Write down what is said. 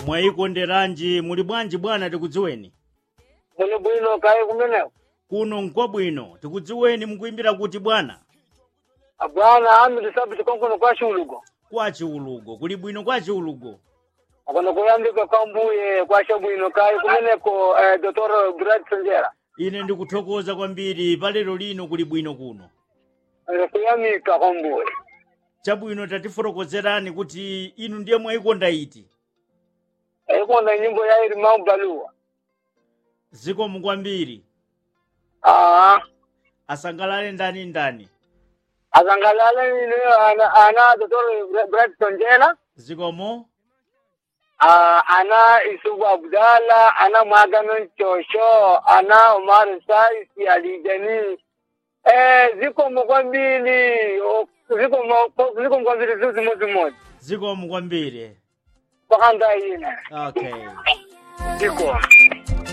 mwayikonderanji muli bwanji bwana tikudziweni muli bwino kayi kumeneko kuno nkwabwino tikudziweni mukuimbira kuti bwana bwana ami tisabiti konkono kwa chulugo kwa chiulugo kuli bwino kwa chiulugo akono kuyambika kwa mbuye kwa chabwino kayi kumeneko eh, dr brad sonjera ine ndikuthokoza kwambiri palero lino kuli bwino kuno Eh, kuyamika kwa mbuye chabwino tatifotokozerani kuti inu ndiye mwayikonda iti ikonda nyimbo ya iri maubaluwa zikomo kwambiri ah asangalale ndani ndani azangalala ine ana, ana dr brad sonjera zikomo Ah, ana isubu abdala ana maganin chosho ana umar saisi alijani eh ziko mkwambili o- ziko mo- ziko mkwambili zuzi mozi moja zikomo kwambiri pakanda ine okay ziko